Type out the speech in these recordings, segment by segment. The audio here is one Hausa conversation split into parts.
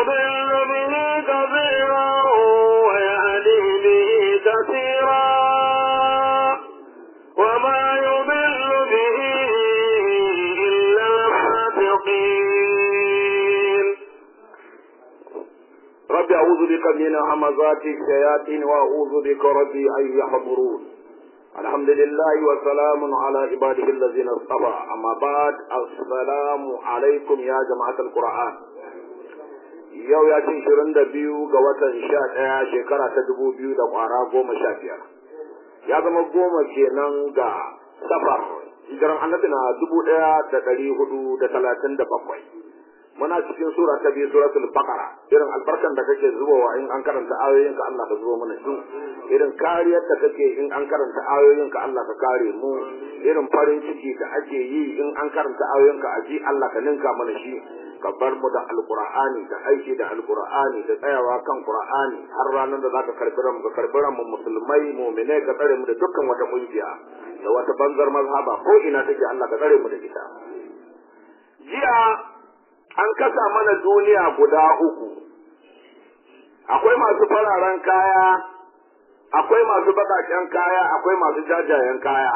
يضل به كثيرا ويهدي به كثيرا وما يضل به إلا الفاسقين رب أعوذ بك من همزات الشياطين وأعوذ بك ربي أن يحضرون الحمد لله وسلام على عباده الذين اصطفى أما بعد السلام عليكم يا جماعة القرآن yau ya ce shirin da biyu ga watan sha ɗaya shekara ta dubu biyu da ƙwara goma sha biyar ya zama goma kenan ga safar hijiran annabi na dubu ɗaya da ɗari hudu da talatin da bakwai muna cikin sura ta biyu suratul baqara irin albarkan da kake zubowa in an karanta ayoyin ka Allah ka zubo mana shi irin kariyar da kake in an karanta ayoyin ka Allah ka kare mu irin farin ciki da ake yi in an karanta ayoyin ka aji Allah ka ninka mana shi ka bar mu da alqur'ani da aiki da alqur'ani da tsayawa kan qur'ani har ranar da zaka karbi ran ka karbi ran mu musulmai mu'minai ka tsare mu da dukkan wata kungiya da wata banzar mazhaba ko ina take Allah ka tsare mu da ita jiya an kasa mana duniya guda uku akwai masu fararen kaya akwai masu baƙaƙen kaya akwai masu jajayen kaya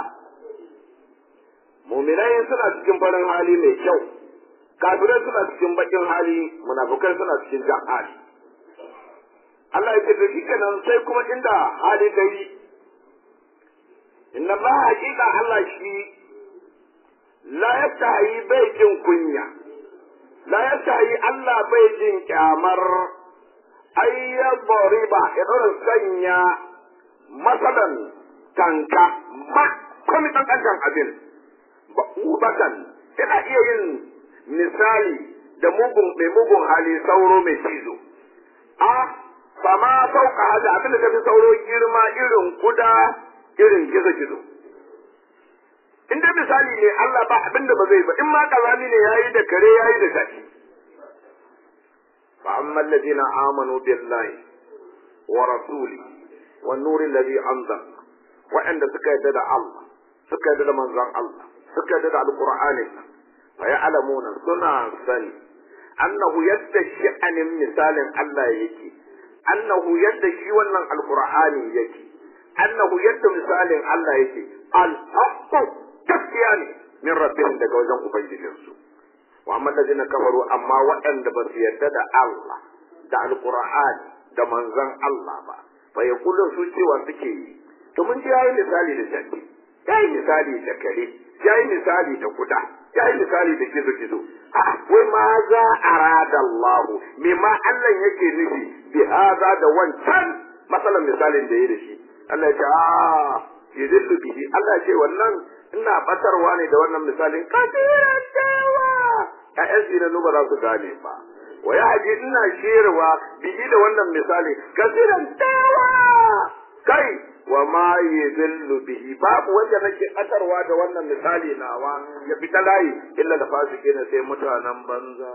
muminai suna cikin farin hali mai kyau kafirai suna cikin baƙin hali munafukai suna cikin jan hali Allah ya ce da shi kenan sai kuma inda hali ta yi inna Allah haƙiƙa Allah shi la yastahi bai jin kunya la yastahi Allah bai jin kyamar ayyar riba ya ɗora sanya masalan tanka ma komi ɗanɗancan abin ba ubatan yana iya yin misali da mugun mai mugun hali sauro mai cizo a fama sauka hada abin da tafi sauro girma irin kuda irin gizo-gizo in dai misali ne Allah ba abin da ba zai ba in ma kazami ne yayi da kare yayi da gashi fa amma alladhina amanu billahi wa rasuli wan nur alladhi anzal wa'anda suka yadda da Allah suka yadda da manzon Allah suka yadda da alqur'ani fa ya'lamuna suna sani annahu yadda sha'anin misalin Allah yake annahu yadda shi wannan alqur'ani yake annahu yadda misalin Allah yake al-haqqu gaskiya ne min rabbihim daga wajen ubangijinsu wa amma ladina kafaru amma waɗanda ba su yarda da Allah da alqur'ani da manzon Allah ba fa yaqulun su cewa suke yi to mun ji yayi misali da shakki yayi misali da kare yayi misali da kuda yayi misali da kizo kizo a wai ma za arada Allah me ma Allah yake nufi bi hada da wancan masalan misalin da yayi da shi Allah ya ce a yudillu bihi Allah ya ce wannan ina batarwa ne da wannan misalin kasiran dawa ƴaƴan zinanu ba za su gane ba wa ya haji ina shirwa bihi da wannan misali kasiran dawa kai wa ma yudillu bihi babu wanda nake batarwa da wannan misali nawa ya fita layi illa da fasike ne sai mutanen banza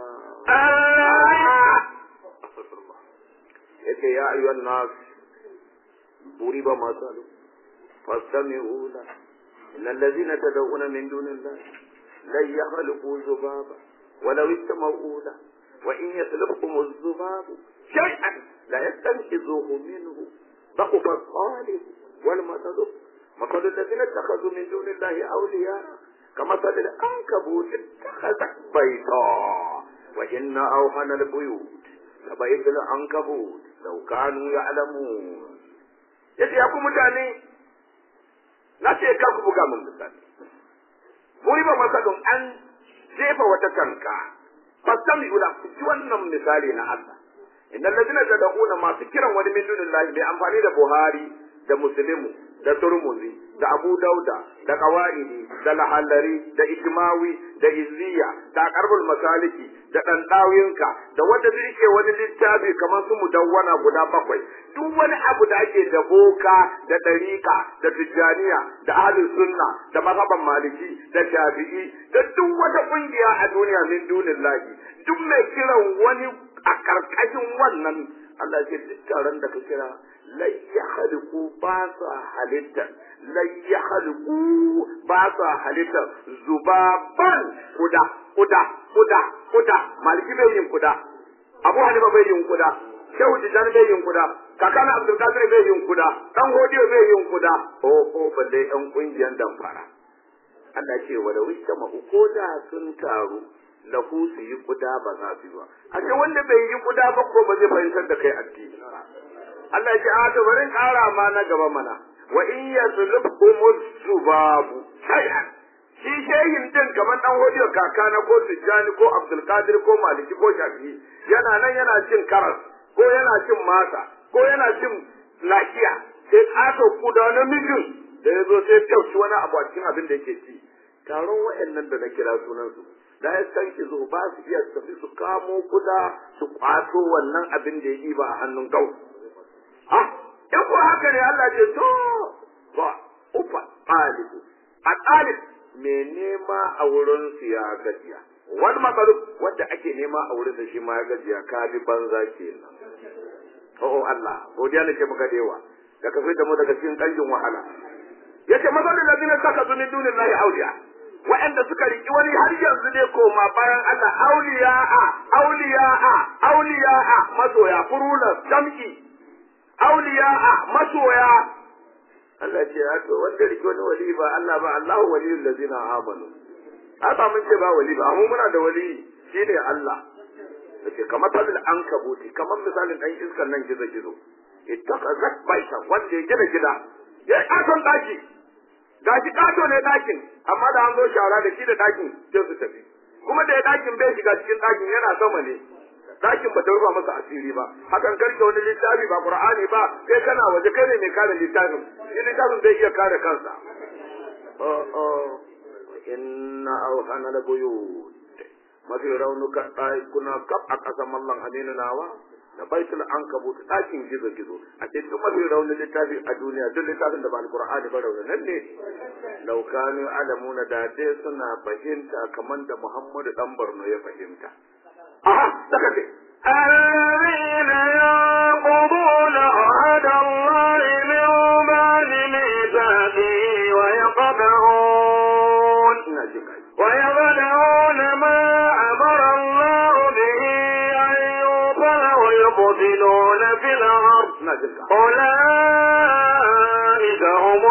yace ya ayyuhan nas buriba masalu فاستمعوا له إن الذين تدعون من دون الله لن يخلقوا ذبابا ولو استمعوا له وإن يسلبكم الذباب شيئا لا يستنقذوه منه ضعف الطالب والمطلوب مثل الذين اتخذوا من دون الله أولياء كمثل العنكبوت اتخذت بيتا وإن أوهن البيوت لبيت العنكبوت لو كانوا يعلمون yace ya ku mutane na ce ka ku buga mun misali muri ba masalun an jefa wata tanka fasami ula ku ji wannan misali na Allah innal ladina tad'una masu kiran wani min dunillahi bai amfani da Buhari da Muslimu da Turmuzi da Abu Dauda da Qawaidi da Lahallari da Ishmawi da Izziya da Qarbul Masaliki da Dandawinka da wanda yake wani littafi kamar su mudawwana guda bakwai duk wani abu da ake da boka da dariƙa da tijjaniya da ahlus sunna da mazhaban maliki da shafi'i da duk wata kungiya a duniya min dunillahi duk mai kiran wani a karkashin wannan Allah ce duk taron da ka kira lai ya haliku ba sa halitta lai ya haliku ba sa halitta zubaban kuda kuda kuda kuda maliki bai yin kuda abu hanifa bai yin kuda shehu tijjani bai yin kuda kakana abdulkadir bai yin kuda dan hodiyo bai yin kuda o o balle yan kungiyan damfara Allah ce wa da wista ma ko da sun taru lahu su yi kuda ba za su yi ba a ce wanda bai yi kuda ba ko ba zai fahimtar da kai addini ba Allah ce a to bari kara ma na gaba mana wa in yaslubhum subabu shay'an shi shehin din kamar dan hodiyo kaka na ko tijjani ko abdulkadir ko maliki ko shafi'i yana nan yana cin karas ko yana cin masa ko yana cin lafiya sai ƙato kuda na mijin da ya zo sai tauci wani abu a cikin abin da yake ci taron wa'annan da na kira sunansu da ya san ki zo ba su iya tafi su kamo kuda su kwato wannan abin da ya yi ba a hannun gau ah in ko haka ne Allah ce to ba ufa ɗalibu a ɗalib mai nema a wurin su ya gajiya wani matsalu wanda ake nema a wurin shi ma ya gajiya ka bi banza kenan oh Allah godiya nake maka da yawa da ka fita mu daga cikin kanjin wahala yace masalul ladina saka min dunillahi awliya wa'anda suka riki wani har yanzu ne koma bayan Allah awliya'a awliya'a awliya'a masoya furula jam'i awliya'a masoya Allah ce ya to wanda riki wani wali ba Allah ba Allahu waliyul ladina amanu haka mun ce ba wali ba amma muna da wali shine Allah yace kamar tazil an kabuti kamar misalin dan iskan nan gizo gizo ittaqazat baita wanda ya gina gida ya katon daki gashi kato ne dakin amma da an zo shara da shi da dakin sai su tafi kuma da ya dakin bai shiga cikin dakin yana sama ne dakin ba ta rufa masa asiri ba hakan karke wani littafi ba qur'ani ba kai kana waje kai ne mai kare littafin shi littafin zai iya kare kansa oh oh inna awhana la buyut mafi raunuka kuna kaf a ƙasar mallan aminu nawa da baitul ankabut ɗakin gizo gizo a ce duk mafi raunin littafi a duniya duk littafin da ba alqur'ani ba raunin ne law kanu alamuna da dai suna fahimta kamar da muhammadu dan barno ya fahimta aha saka ce الذين ينقضون عهد الله من بعد ميثاقه ويقطعون ina jin kai ويقطعون ما أمر الله به أن يوصل ويفسدون في الأرض ina jin ka أولئك هم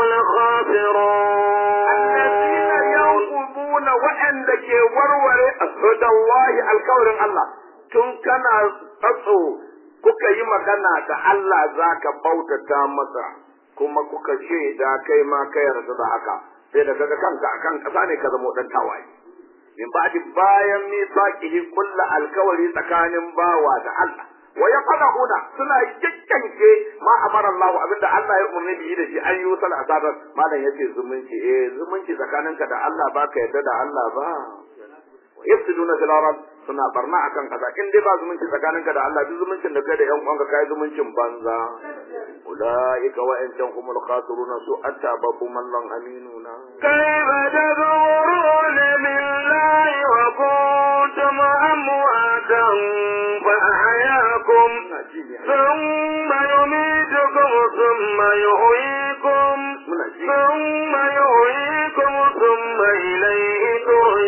الذين الخاسرون ينقضون waɗanda ke warware asadallahi alkawarin Allah tun kana tsatso kuka yi magana da Allah za ka bautata masa kuma kuka shaida kai ma ka yarda da haka sai da kaga kanka akan kasa ne ka zama dan tawaye min ba'di bayan misaqihi kullu alkawari tsakanin bawa da Allah wa yaqaduna suna yakkanke ma amara Allah abinda Allah ya umarni da yi da shi an yi sal asabar malam yace zumunci eh zumunci tsakaninka da Allah ba ka yarda da Allah ba wa yafsiduna fil ard suna barna akan kaza in dai ba zumunci tsakaninka da Allah duk zumuncin da kai da yan uwanka kai zumuncin banza ulaika wa in humul khasiruna su atta babu mallan aminuna كيف تكفرون بالله وكنتم أمواتا فأحياكم ina ji ne ثم يميتكم ثم يحييكم muna ji ثم يحييكم ثم إليه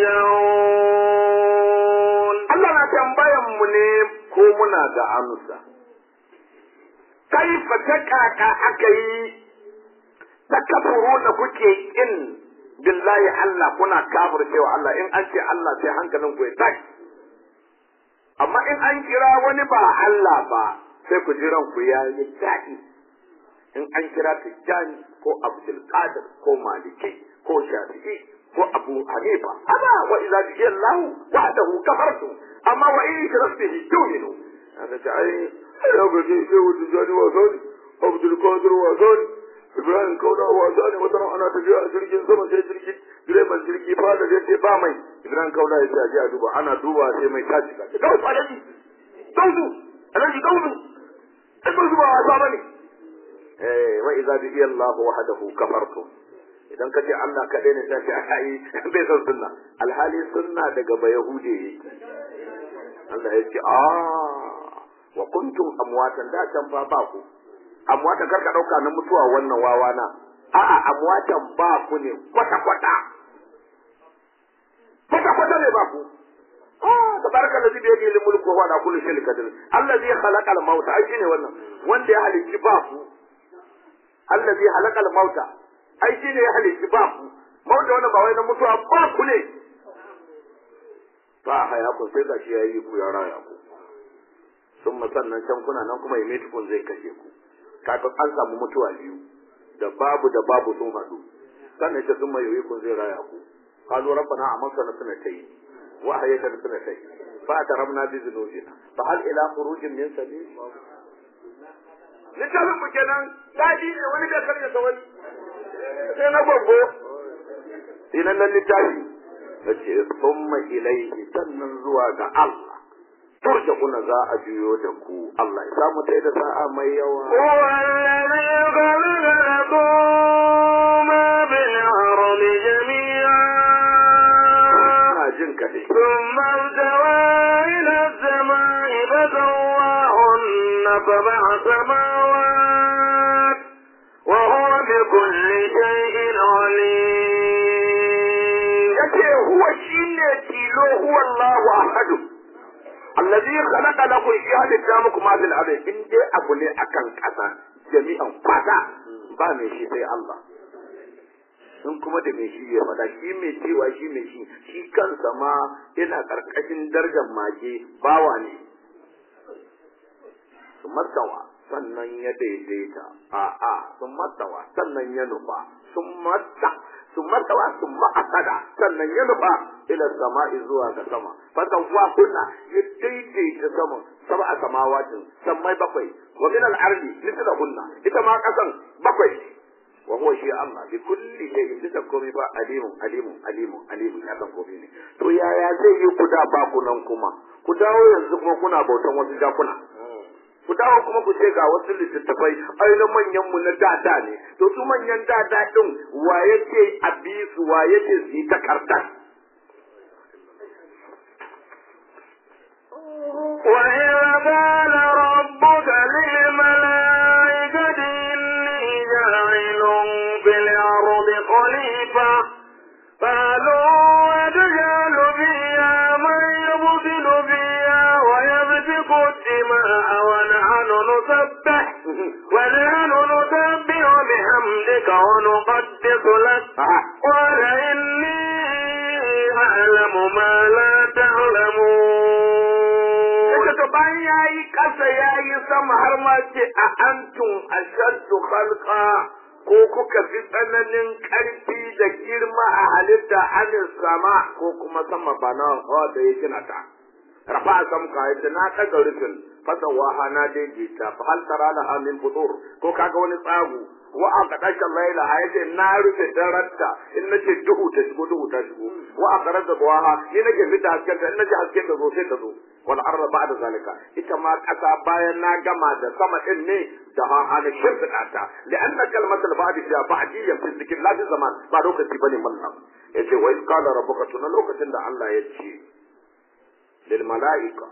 ترجعون Allah na tambayan mu ne ko muna da amsa. Kaifa ta kaka aka yi ta kafuru da kuke kin billahi Allah kuna kafir cewa Allah in an ce Allah sai hankalin ku ya tashi. Amma in an kira wani ba Allah ba sai ku ji ranku ya yi daɗi. In an kira Tijjani ko Abdul Qadir ko Maliki ko Shafi'i ko Abu Hanifa ana wa idza jiya Allah wahdahu kafartu amma wa in yushrak bihi tu'minu haka ta ai ya ga ji sai wuce jani wa zani Abdul Qadir wa zani Ibrahim Kauda wa zani wata ran ana tafiya a jirgin sama sai jirgin direban jirgi fada zai ce ba mai Ibrahim Kauda ya ce a je a duba ana duba sai mai tashi ka ga wasu alaji gauzu alaji gauzu ai gauzu ba wasa bane eh wa idza bi Allah wahdahu kafartum idan ka ce Allah kaɗai ne sai ai bai san sunna alhali sunna daga ba yahude yake Allah ya ce a wa kuntum amwatan da can fa ba ku amwatan karka dauka na mutuwa wannan wawa na a'a amwatan ba ku ne kwata kwata kwata kwata ne ba ku ah da ba tabaraka allazi bi yadihi al-mulku wa huwa ala kulli shay'in qadir allazi khalaqa al-mauta ai shine wannan wanda ya halicci ba ku allazi khalaqa al-mauta ai shine ya halicci ba ku mauta wannan ba wai na mutuwa ba ku ne fa haya ku sai ga shi yayi ku ya raya ku sun sannan can kuna nan kuma ya mai tukun zai kashe ku kaga an samu mutuwa biyu da babu da babu sun haɗu sannan ce sun mai yoyi kun zai raya ku qalu rabbana amasna sanatayn wa ahyaytana sanatayn fa ataramna bi dhunubina fa hal ila khurujin min sabil littafin mu kenan daɗi ne wani bai karya sa wani sai na gwaggo inan nan littafi da ce summa ilaihi sannan zuwa ga Allah turja kuna za a juyo da ku Allah ya samu ta da sa'a mai yawa هو الذي خلق لكم ما في الأرض جميعا ina jin ka dai ثم استوى إلى السماء فسواهن سبع سماوات وهو بكل شيء عليم yace huwa shine tilo huwa Allahu ahad allazi khalaqa lakum shi halitta muku ma fil ardi in dai abu ne akan kasa jami'an kwata ba mai shi sai Allah in kuma da mai shi ya faɗa shi mai cewa shi mai shi shi kansa ma yana karkashin darajar mage bawa ne su mastawa sannan ya daidaita a'a sun mastawa sannan ya nufa sun masta sun mastawa sun ma'asada sannan ya nufa ila sama'i zuwa ga sama fatan wa kunna ya daidaita sama saba a samawatin sammai bakwai wa min al-ardi mithla kunna ita ma kasan bakwai wa huwa shi Allah bi kulli shay'in bisa komai ba alimun alimun alimun alimun ya san komai ne to yaya zai yi ku da ba ku nan kuma ku dawo yanzu kuma kuna bautan wasu jakuna ku dawo kuma ku ce ga wasu littattafai ai na manyan mu na dada ne to su manyan dada din wa yake a bi su wa yake su yi takardar وإذ قال ربك للملائكة إني جاعل في الأرض خليفة قالوا وتجعل فيها من يبطل فيها ويسفك الدماء ونحن نسبح ونحن نسبح بحمدك ونقدس لك قال إني أعلم ما لا تعلمون daga bayan ya yi ƙasa ya yi sama har ma ce a antum ashaddu khalqa ko kuka fi tsananin ƙarfi da girma a halitta anin sama ko kuma sama ba na da ya gina ta rafa a samka yadda na ɗaga rufin fasa waha na daidaita fa hal tara laha min futur ko kaga wani tsagu wa aka dasha laila ha yace na rufe daranta in nace duhu ta shigo duhu ta shigo wa aka rada duha ni nake fita hasken ta in nace hasken ta zo sai ta zo wal arda ba'da zalika ita ma kasa bayan na gama da sama din ne da ha ana shirfida ta li'anna kalmatul ba'di fiha ba'diyyan fi zikr la fi zaman ba lokaci bane mallam yace wa in qala rabbuka tuna lokacin da Allah ya ce lil mala'ika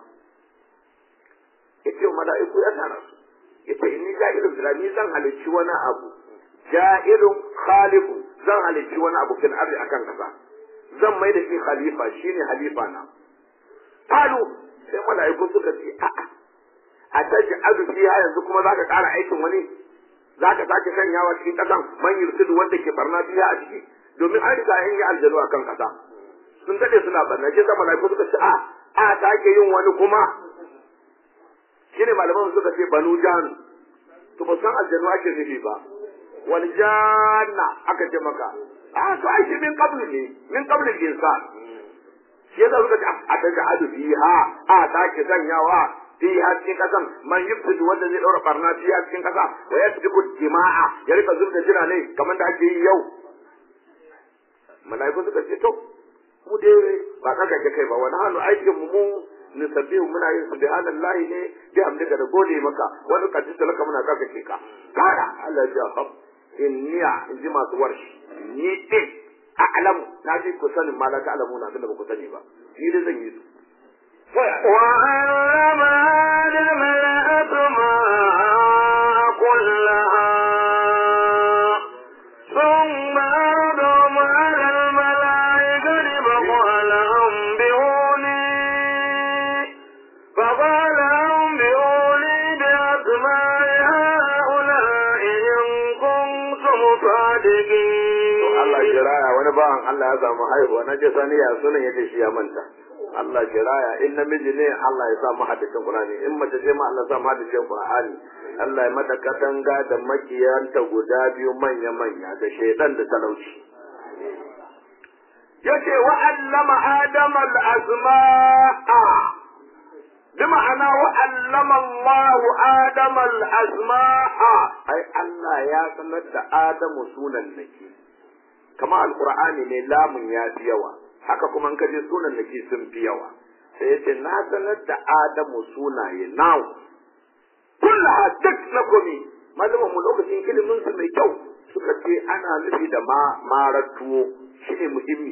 yace mala'iku ya tara su yace inni ja'ilun fil ni zan halicci wani abu ja'ilun khaliqu zan halicci wani abu fil ardi akan kasa zan mai da shi khalifa shine halifa na qalu sai mala'iku suka ce a'a a taji azu fiha yanzu kuma zaka ƙara aikin wani zaka sake sanyawa cikin kasan man yursidu wanda ke barna fiha a ciki domin an riga an yi aljanu akan kasa sun dade suna barna shi sai mala'iku suka ce a a sake yin wani kuma shine malaman suka ce banu jan to ba san aljanu ake nufi ba wal janna aka ce maka a to ai shi min qabli ne min qabli insan shi yasa suka ce a daga adu fiha a sake sanyawa fiha cikin kasan man yufsidu wanda zai daura barna fiha cikin kasa wa yasbiqu dima'a ya rika zurda jira ne kamar da ake yi yau malaiku suka ce to mu dai ba kaka ke kai ba wani hannu aikin mu mu nusabbihu muna yin subhanallahi ne bi hamdika da gode maka wani kadin da laka muna kaka ke ka kara Allah ya hab inniya in ji masu warshi ni din a'lamu na ji ku sanin ma la ta'lamu na abinda ba ku sani ba ni dai zan yi su وعلم آدم الأسماء كلها ثم عرضهم على الملائكة فقال أنبئوني bawan Allah ya samu haihuwa na je sani ya sunan ya ce shi ya manta Allah ki raya in namiji ne Allah ya sa mu haddacin Qur'ani in mace ce ma Allah ya sa mu haddacin Qur'ani Allah ya mata katanga da makiyanta guda biyu manya manya da shaidan da talauci yace wa allama adama al-asma'a bi ma'ana wa allama Allah adama al-asma'a ai Allah ya sanar da Adamu sunan nake kama alqur'ani ne lamun ya fi yawa haka kuma in kaje sunan nake sun fi yawa sai yace na sanar da Adamu sunaye now kullaha duk na komi malaman mu lokacin ilimin su mai kyau suka ce ana nufi da ma marar tuwo shine muhimmi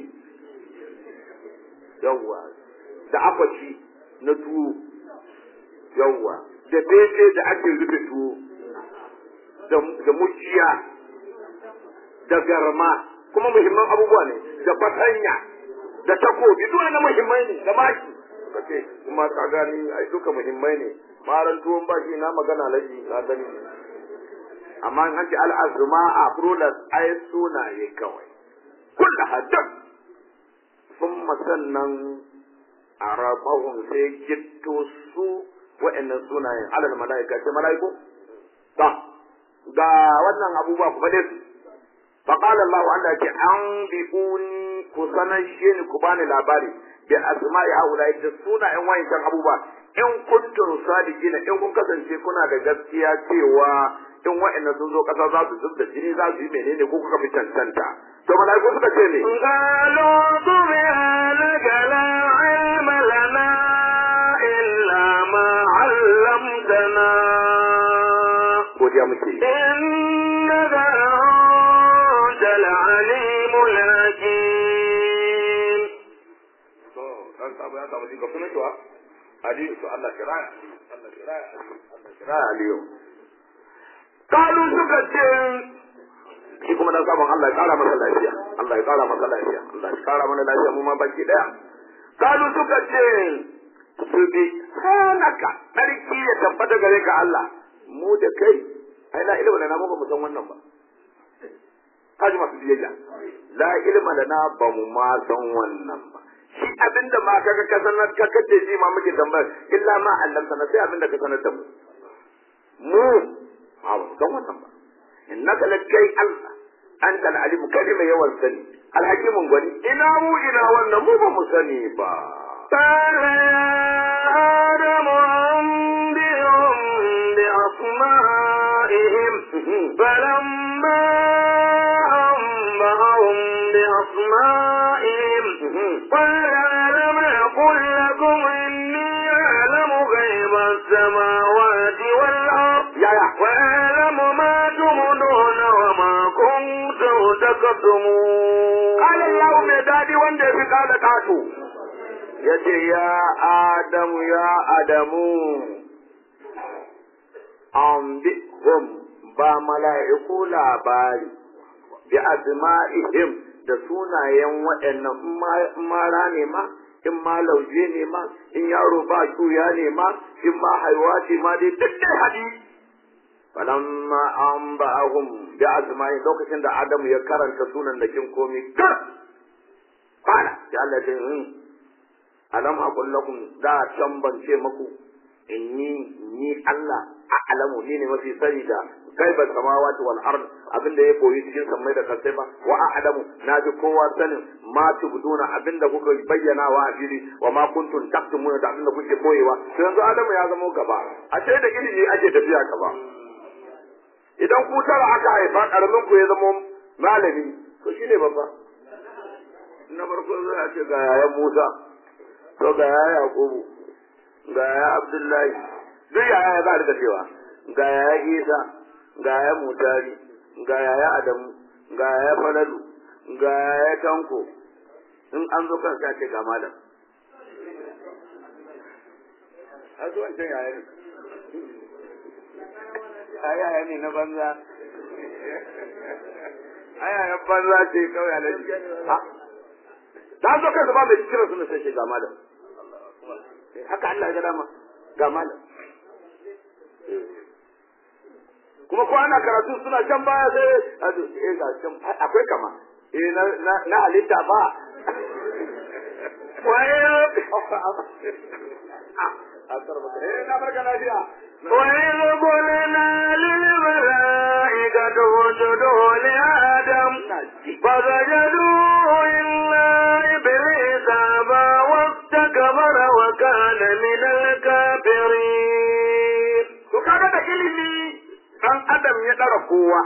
yawwa da akwaci na tuwo yawwa da bebe da ake rufe tuwo da muciya da garma kuma muhimman abubuwa ne da fatanya da takobi duk na muhimmai ne da maki suka ce kuma ka gani ai duka muhimmai ne maran tuwon baki na magana laji na gani amma in an ce al'azuma a furulas ai sunaye kawai kulla haddam sun sannan a rabahun sai gitto su wa'annan sunayen alal mala'ika ce mala'iku ba ga wannan abubuwa ku faɗe su فقال الله عز وجل أنبئوني كسنشين كباني لاباري بأسماء هؤلاء السنة إن وين كان أبوبا إن كنتم صادقين إن كنتم كسنشي كنا da gaskiya cewa in wa'annan sun zo kasa za su zub da jini za su yi menene ko kuka fi cancanta to malaiku suka ce ne قالوا سبحانك لا علم لنا إلا ما علمتنا godiya muke إنك أنت العليم الحكيم to dan sabu ya samu jinka sunan kiwa aliyu to Allah kiraya Allah kiraya Allah kiraya aliyu kalu suka ce shi kuma dan sabon Allah ya kara masa lafiya Allah ya kara masa lafiya Allah ya kara mana lafiya mu ma baki daya kalu suka ce su bi sanaka sarki ya tabbata gare ka Allah mu da kai ai la ilma lana mu ba mu san wannan ba kaji masu biyayya la ilma lana ba mu ma san wannan ba shi abinda ma kaga ka sanar ka kace ji ma muke tambayar illa ma allamta na sai abinda ka sanar da mu mu ba mu san wannan ba innaka lakai Allah anta al-alim kai mai yawan sani alhakimun gwani ina mu ina wannan mu ba mu sani ba قال يا آدم أنبئهم بأسمائهم فلما أنبأهم بأسمائهم قال ألم أقل لكم إني أعلم غيب السماوات والأرض yaya وأعلم ما تبدون وما كنتم تكتمون قال الله mai dadi wanda ya fi kada kato ya ce ya adamu ya adamu an bi hum ba mala'iku labari bi asma'ihim da sunayen waɗannan in ma- in mara ne ma in ma lauje ne ma in yaro ba shuya ne ma in ma haihuwa ce ma dai duk dai hadisi falamma an ba'ahum bi asma'i lokacin da Adamu ya karanta sunan da kin komi kar fara sai Allah ya ce alam aqul lakum da can ban ce muku inni ni Allah a'lamu ni ne mafi sani da gaiba samawati wal ard abinda ya koyi cikin sammai da kasai ba wa a'lamu na ji kowa sanin ma tubduna abinda kuka bayyana wa a fili wa ma kuntum taktumuna da abinda kuke koyewa to yanzu Adamu ya zama gaba a ce da ilimi ake tafiya gaba idan ku tara aka haifa karamin ku ya zama malami to shine babba na farko zai a ce ga yayan Musa to ga yaya Yakubu ga yaya Abdullahi duk yaya ya za a rika cewa ga yaya Isa ga yaya Mutari ga yaya Adamu ga yaya Falalu ga yaya Tanko in an zo kan sa ce ga malam a zuwan can yaya ne yaya ne na banza ayayen banza ce kawai a nan da zo kansa ba mai kira suna sai ga malam haka Allah ya ga dama ga malam kuma ko ana karatu suna can baya sai a zo eh ga can akwai kama eh na na na halitta ba وإذ eh na barka lafiya وإذ قلنا للملائكة اسجدوا لآدم فسجدوا إلا إبليس أبى واستكبر وكان من الكافرين to kaga da ilimi dan adam ya dara kowa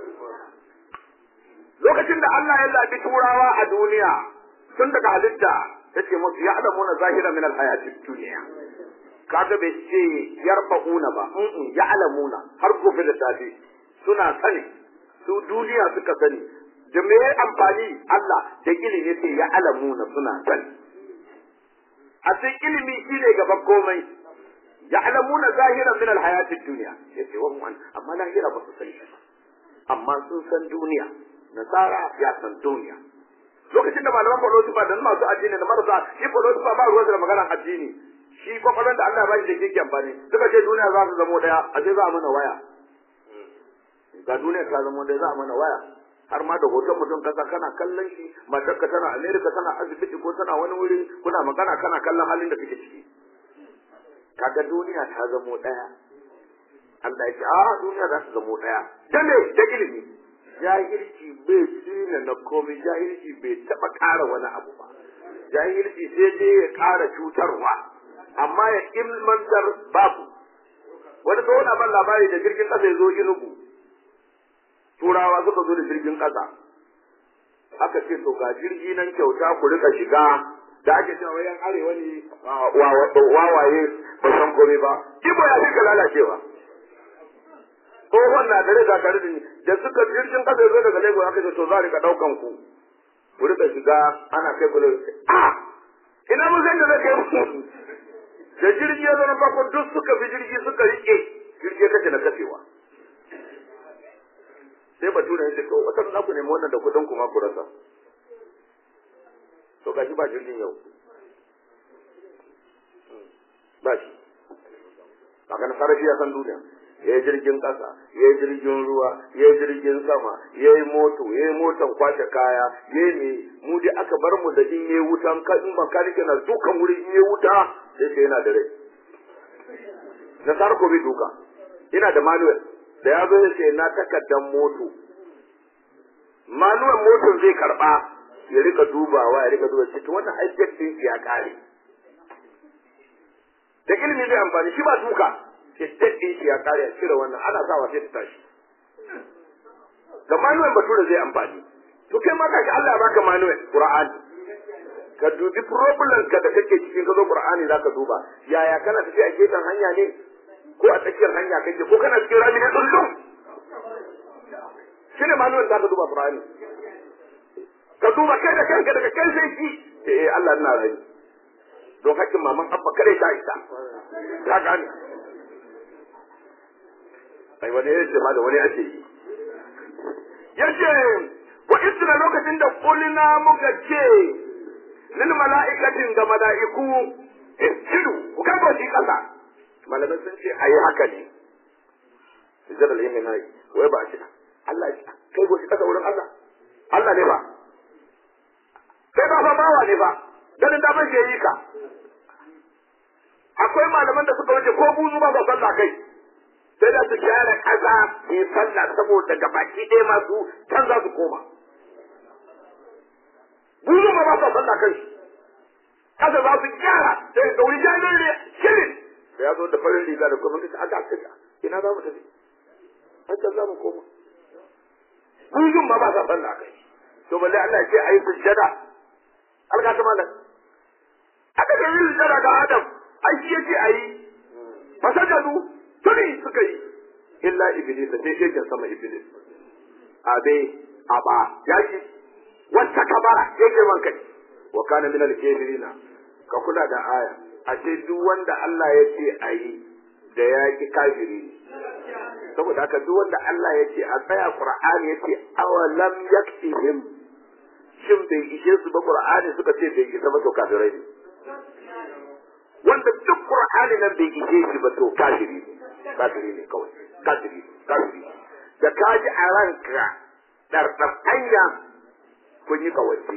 lokacin da Allah ya zabi turawa a duniya tun daga halitta yace musu ya alamuna zahira min alhayati dunya kaga bai ce yarfa'una ba mm ya alamuna har gobe da safe suna sani su duniya suka sani da me amfani Allah da ilimi ce ya alamuna suna sani a cikin ilimi shine gaban komai ya'lamuna zahiran min alhayatid dunya yace wa hum amma lahira ba su sani ba amma sun san duniya nasara ya san duniya lokacin da malaman philosophy da masu addini da marasa shi philosophy ba ruwan da maganar addini shi kwakwaron da Allah ba shi da kike amfani suka ce duniya za su zamo daya a ce za a mana waya ga duniya ta zamo daya za a mana waya har ma da hoton mutum kasa kana kallon shi matarka tana America tana asibiti ko tana wani wuri kuna magana kana kallon halin da kake ciki kaga duniya ta zamo daya Allah ya ce a duniya za ta zamo daya da me da ilimi jahilci bai tsina na komai jahilci bai taba ƙara wani abu ba jahilci sai dai ya ƙara cutarwa amma ya ilmantar babu wani tsohon ban labari da jirgin ƙasa ya zo inugu turawa suka zo da jirgin ƙasa aka ce to ga jirgi nan kyauta ku rika shiga da ake cewa yan arewa ne wawaye ba san komai ba ibo ya fi ka lalacewa tsohon na dare da tare da ni da suka jirgin kasa zo daga lagos aka ce to za a rika daukan ku ku rika shiga ana kai ku a ina mun san da zai kai ku da jirgi ya zo na farko duk suka bi jirgi suka rike jirgi kace na kafewa sai bature ya ce to wata na ku nemi wannan da kudin ku ma ku rasa to gashi ba jirgin yau ba shi kaga na sarrafi ya san duniya ya yi jirgin ƙasa ya yi jirgin ruwa ya yi jirgin sama ya yi moto ya yi motan kwashe kaya ya yi mu dai aka bar mu da in yi wuta in makanike na dukan wuri in yi wuta sai ce yana da rai na sarko ko bai duka ina da manuel da ya zo ya ce na takardar moto manuel motar zai karba ya rika dubawa ya rika duba cikin wannan haifiyar din ya kare da ilimi zai amfani shi ba duka estate din shi ya kare a cire wannan ana sawa sai ta tashi da manuel bature zai amfani to kai ma kashi Allah ya baka manuel qur'ani ka dubi problem ka da kake cikin ka zo qur'ani zaka duba yaya kana tafi a gefen hanya ne ko a tsakiyar hanya kake ko kana cikin rami ne tsullum shine manuel zaka duba qur'ani ka duba kai da kanka daga kai sai ki eh Allah ina rani don hakkin maman abba kare ta isa ka gane ai wani ya ce ma da wani ake yi yace wa isra lokacin da kulina muka ce lil mala'ikatin ga mala'iku isjudu ku kai ba shi kasa malamai sun ce ayi haka ne sujjada lillahi na wai ba shi Allah ya kai go shi kasa wurin Allah Allah ne ba kai ba fa bawa ne ba ganin da ban yi ka akwai malaman da suka wuce ko buzu ba ba sallah kai sai da su gyara kaza su yi sallah saboda gabaki ɗaya masu can za su koma buzu ba ba sa sallah kai kaza za su gyara sai da wuri jami'in ne shirin da ya zo da farin riga da kuma kace aka aka ina za mu tafi an can za mu koma buzun ma ba sa sallah kai to balle Allah ya ce ayi sujjada alga ta malam aka ga yin sujjada ga Adam ai shi yace ayi fasajadu tuni suka yi illa iblis sai shi kan sama iblis abe aba yaki wata kabara yake man kai wa kana min al-kafirina ka kula da aya ashe duk wanda Allah ya ce ayi da yaki kafiri saboda haka duk wanda Allah ya ce a tsaya Qur'ani ya ce awalam yaktihim shin bai ishe su ba Qur'ani suka ce bai isa ba to kafirai ne wanda duk Qur'ani nan bai ishe shi ba to kafiri ne kafiri ne kawai kafiri kafiri da ka ji a ranka ɗarɗar hanya kun yi kawance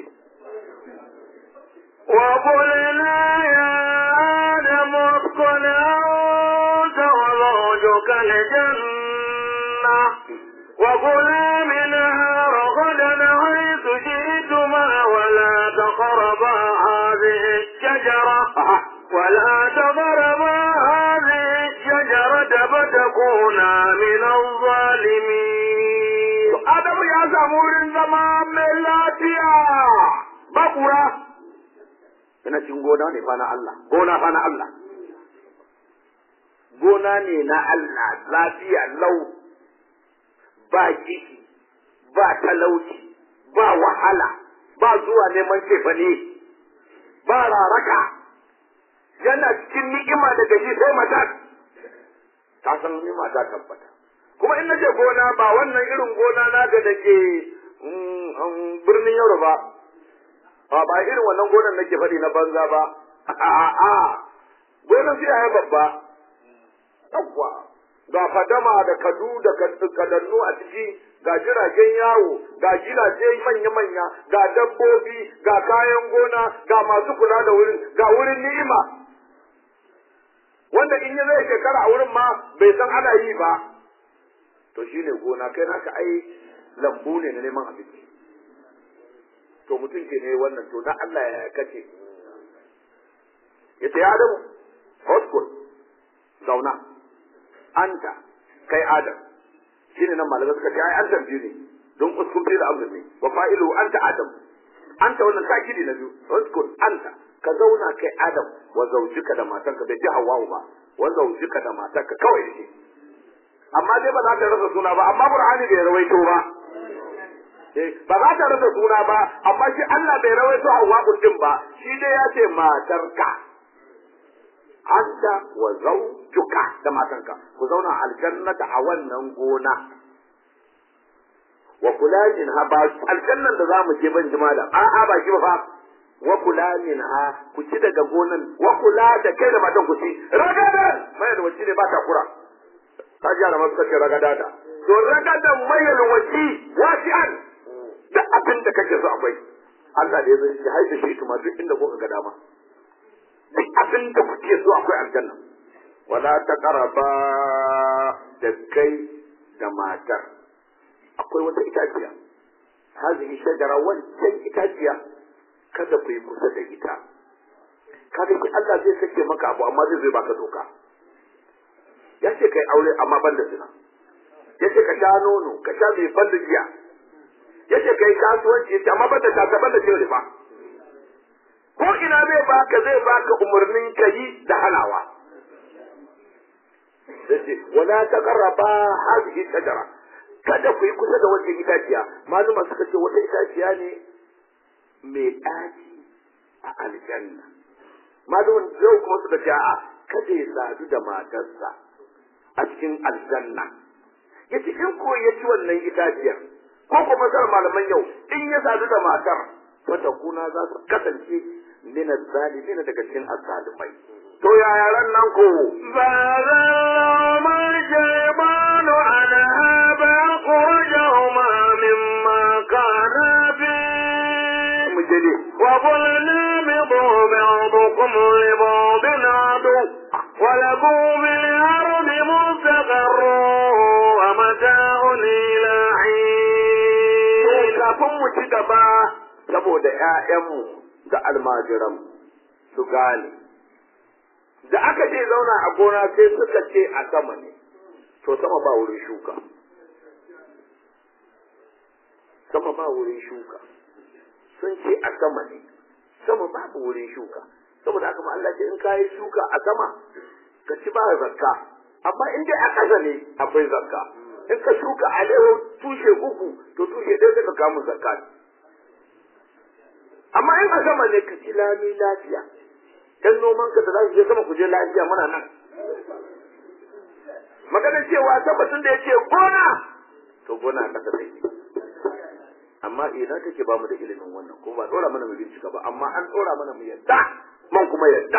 وقلنا يا آدم اسكن أنت وزوجك الجنة وكلا منها رغدا حيث شئتما ولا تقربا هذه الشجرة ولا تقربا هذه الشجرة فتكونا من الظالمين Adamu ya samu wurin zama mai lafiya ba kura yana cikin gona ne fa na Allah gona fa na Allah gona ne na Allah lafiya lau ba kishi ba talauci ba wahala ba zuwa neman cefane ba raraka yana cikin ni'ima daga shi sai mata ta san ni'ima ta tabbata kuma in nace gona ba wannan irin gona na ga da ke birnin Yoruba ba ba irin wannan gonan nake faɗi na banza ba a'a gonan sai ya babba yawwa ga fadama da kadu da kadannu a ciki ga jiragen yawo ga gidaje manya-manya ga dabbobi ga kayan gona ga masu kula da wurin ga wurin ni'ima wanda in ya zai shekara a wurin ma bai san ana yi ba to shine gona kai naka ai lambu ne na neman abinci to mutum ke ne wannan to na Allah ya kace yace ya Adamu hoskul zauna anta kai Adam shine nan malamai suka ce ai an tambaye ne don uskun fi da amrin ne wa fa'ilu anta Adam anta wannan takidi na biyu hoskul anta ka zauna kai Adam wa zaujika da matarka bai ji Hawwa ba wa zaujika da matarka kawai shi amma dai ba za ta rasa suna ba amma Qur'ani bai rawaito ba ba za ta rasa suna ba amma shi Allah bai rawaito Hawwa din ba shi dai ya ce matarka anta wa zawjuka da matanka ku zauna aljannata a wannan gona wa kula min ha ba aljannan da zamu je ban jima da a a ba shi ba fa wa kula min ha ku ci daga gonan wa kula da kai da matan ku ci ragadan mai da wacce ne ba ta kura ta ji da masu kace ragada da to ragadan mai da wacce wasi'an duk abin da kake so akwai Allah da ya zai shi haife shi tuma duk inda kuka ga dama duk abin da kuke so akwai aljanna wala taqraba da kai da matar akwai wata itaciya hazihi shajara wancan itaciya kada ku yi kusa da ita kada ki Allah zai sake maka abu amma zai zai baka doka ya ce kai aure amma ban da zina ya ce ka sha nono ka sha mai ban da giya ya ce kai kasuwanci ya ce amma ban da kasa ban da ce riba ko ina zai baka zai baka umarnin ka yi da halawa yace wala taqraba hadhihi shajara kada ku yi kusa da wata itaciya maluma suka ce wata itaciya ne mai ɗaci a aljanna malumin zai kuma suka ce a kada ya sadu da matarsa a cikin aljanna yace in ko ya ci wannan itaciyar ko kuma masar malaman yau in ya sadu da matar wata kuna za su kasance min zalimin daga cikin azzalimai to yaya ran nan ko فأذلهما الشيطان عنها فأخرجهما مما كانا فيه mu je ne وقلنا اهبطوا بعضكم لبعض عدو ولكم في الأرض مستقر ومتاع إلى to حين kafin mu ci gaba saboda ƴaƴanmu da almajiran su gane da aka ce zauna a gona sai suka ce a sama ne to sama ba wurin shuka sama ba wurin shuka sun ce a sama ne sama babu wurin shuka saboda haka ma Allah ce in kayi shuka a sama ka ci ba zakka amma in dai a ƙasa ne akwai zakka in ka shuka a lewo tushe uku to tushe ɗaya sai ka kamu zakka amma in a sama ne ka ci lami lafiya dan noman ka da za su je sama ku je lafiya muna nan maganar cewa tabbatun da yake gona to gona a ƙasa take amma idan take ba mu da ilimin wannan kuma ba dora mana mu bincika ba amma an dora mana mu yadda man kuma yadda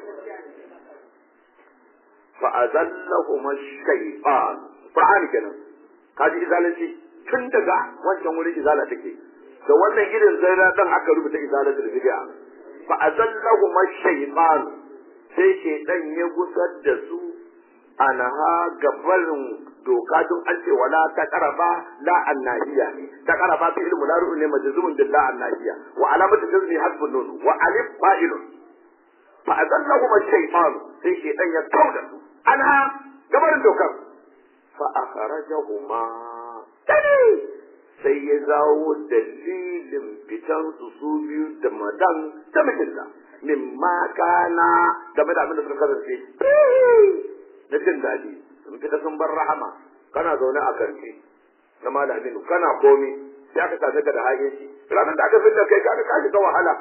fa azallahuma shaytan qur'ani kenan kaji izalanci tun daga wancan wurin izala take da wannan gidan zaina dan aka rubuta izalatul bid'a fa azallahu mashaytan sai shaytan ya gusar da su anha gabarin doka don an ce wala ta karaba la annahiya ta karaba fi ilmu la ne majzumun bil la annahiya wa alamatu jazmi hasbun nun wa alif fa'ilun fa azallahu mashaytan sai shaytan ya kauda su anha gabarin dokar fa akhrajahuma tani sai ya zawo dalilin fitan su su biyu da madan da mijinta min ma kana game da abin da suka kasance na jin daɗi sun fita sun bar rahama kana zaune a karfe na malamin kana komi sai aka same ka da haƙin shi ranar da aka fitar kai kaga ka shiga wahala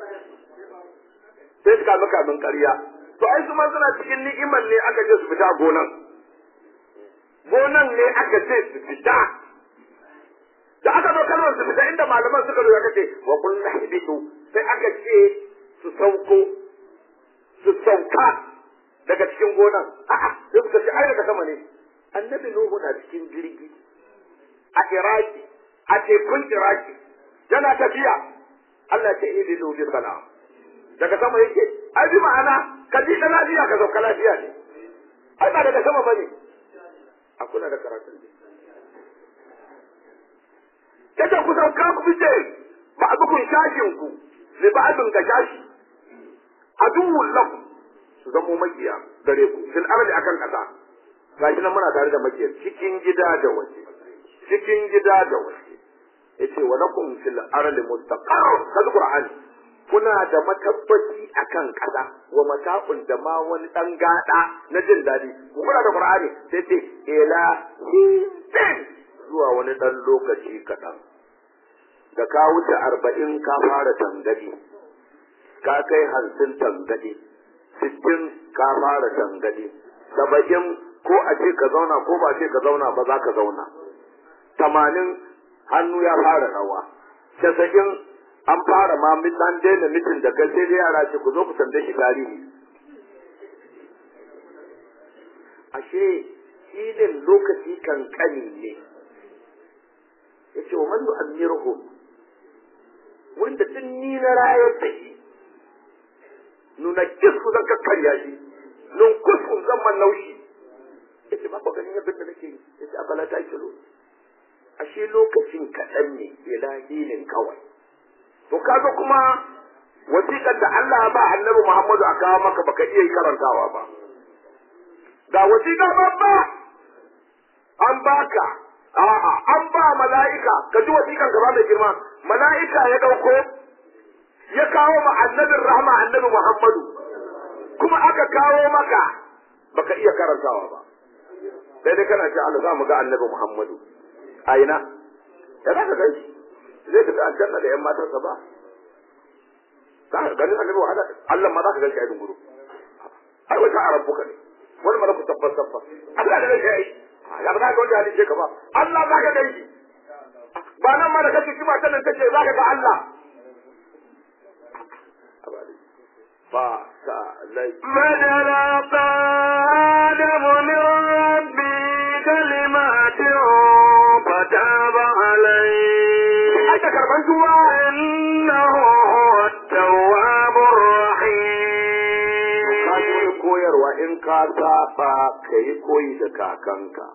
sai suka maka min ƙarya to ai su ma suna cikin ni'imar ne aka je su fita gonan gonan ne aka ce su fita da aka zo kalmar su fita inda malaman suka zo aka ce wa kullu hibitu sai aka ce su sauko su sauka daga cikin gonan a'a sai suka ce ai daga sama ne annabi nuhu na cikin jirgi a iraki a tekun iraki yana tafiya Allah ce idi lubi sana daga sama yake ai bi ma'ana ka ji da lafiya ka sauka lafiya ne ai ba daga sama bane a kula da karatun ne yace ku sauka ku fice ba a bukun shashin ku li ba abin ga shashi aduwwul lakum su zamo makiya gare ku fil ardi akan kasa gashi nan muna tare da makiyar cikin gida da waje cikin gida da waje yace wa lakum fil ardi mustaqarr kaza qur'ani kuna da matabbaci akan kasa wa mata'un da ma wani dan gada na jin dadi ku kuna da qur'ani sai ce ila hin zuwa wani dan lokaci kaɗan da ka wuce arba'in ka fara tangadi ka kai hamsin tangadi sittin ka fara tangadi saba'in ko a ce ka zauna ko ba ce ka zauna ba za ka zauna tamanin hannu ya fara rawa casa'in an fara ma an daina mitin da kai sai dai yara ce ku zo ku tambaye shi tarihi ashe filin lokaci kankani ne ya ce wa man yu'ammiruhu wanda tun ni na rayar da shi nuna kisku zan kakkarya shi nun kusku zan man naushi ya ce ba ku ganin yadda da nake yi ya ce abala ta kilo ashe lokacin kaɗan ne ilahinin kawai to kaga kuma wasiƙar da Allah ba annabi Muhammadu a kawo maka baka iya yi karantawa ba ga wasiƙa babba an baka a'a an ba mala'ika ka ji wasiƙan gaba mai girma mala'ika ya ɗauko ya kawo ma annabin rahama annabi Muhammadu kuma aka kawo maka baka iya karantawa ba sai dai kana ce Allah za mu ga annabi Muhammadu a ina ya za ka gan shi zai tafi aljanna da yan matarsa ba za ka ganin annabi wahala Allah ma za ka gan shi a dunguru ai wata a rabbuka ne wani mara ku tabbas tabbas Allah da zai yi ya ba za ka wanda halice ka ba Allah za ka gan shi ba nan ma da kake kima ta nan kace za ka ga Allah ba sa lai فجلق آدم من ربي كلمات فتاب عليه aka karban tuwa إنه هو التواب ka الرحيم ji koyarwa in ka saba ka yi koyi da kakanka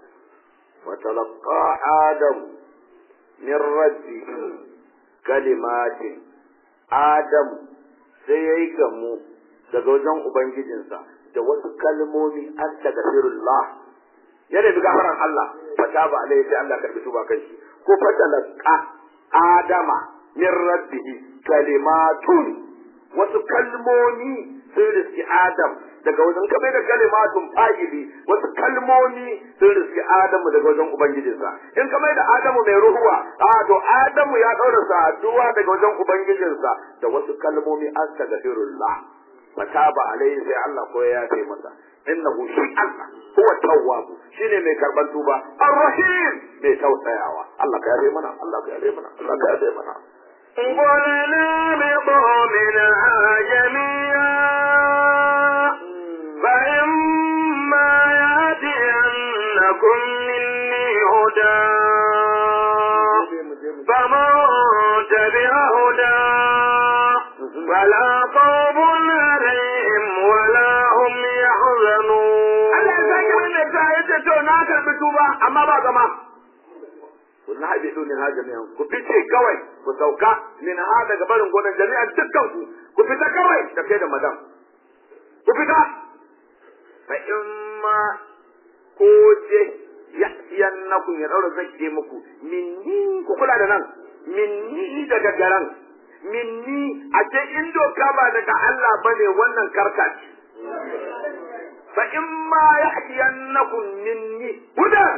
وتلقى آدم من ربه كلمات آدم sai ya yi gamu daga wajen Ubangijinsa da wasu kalmomi astaghfirullah yana bi gafaran Allah fata ba alai sai Allah karbi tuba kai shi ko fatalaka adama min rabbihi kalimatun wasu kalmomi sun riski Adam daga wajen kamar da kalimatun fa'ili wasu kalmomi sun riski Adamu daga wajen Ubangijinsa in kamar da Adamu mai ruhuwa a to Adamu ya daura saduwa daga wajen Ubangijinsa da wasu kalmomi astaghfirullah fataba alaihi sai Allah ko ya yafe masa innahu shi Allah huwa tawwab shine mai karban tuba arrahim mai tausayawa Allah ka yafe mana Allah ka yafe mana Allah ka yafe mana قلنا اهبطوا منها جميعا فإما يأتينكم مني هدى فمن ce to na karbi tuba amma ba zama kun na haɗe min ha jami'an ku fice kawai ku sauka min ha daga barin gonan jami'an dukkan ku ku fita kawai da kai da madam ku fita fa in ma ko je ya yannakum ya daura zakke muku minni ku kula da nan minni daga garan minni a ce in doka ba daga Allah bane wannan karka ce fa in ma ya'tiyannakum minni hudan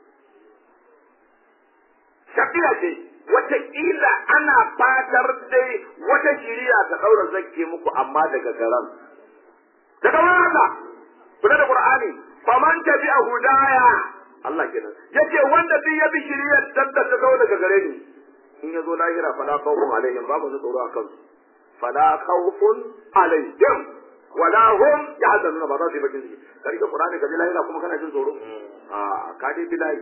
shafiya ce wataƙila ana fatar dai wata shiriya ta ɗaura zakke muku amma daga garan daga wurin Allah kula da Qur'ani faman tabi'a hudaya Allah kenan yace wanda duk ya bi shiriyar tanda ta zo daga gare ni in yazo lahira fala khawfun alaihim babu su tsoro akan su fala khawfun alaihim wala hum yahzanuna ba za su yi bakin ciki ka rike Qur'ani ka bi lahira kuma kana jin tsoro a ka dai bi lahi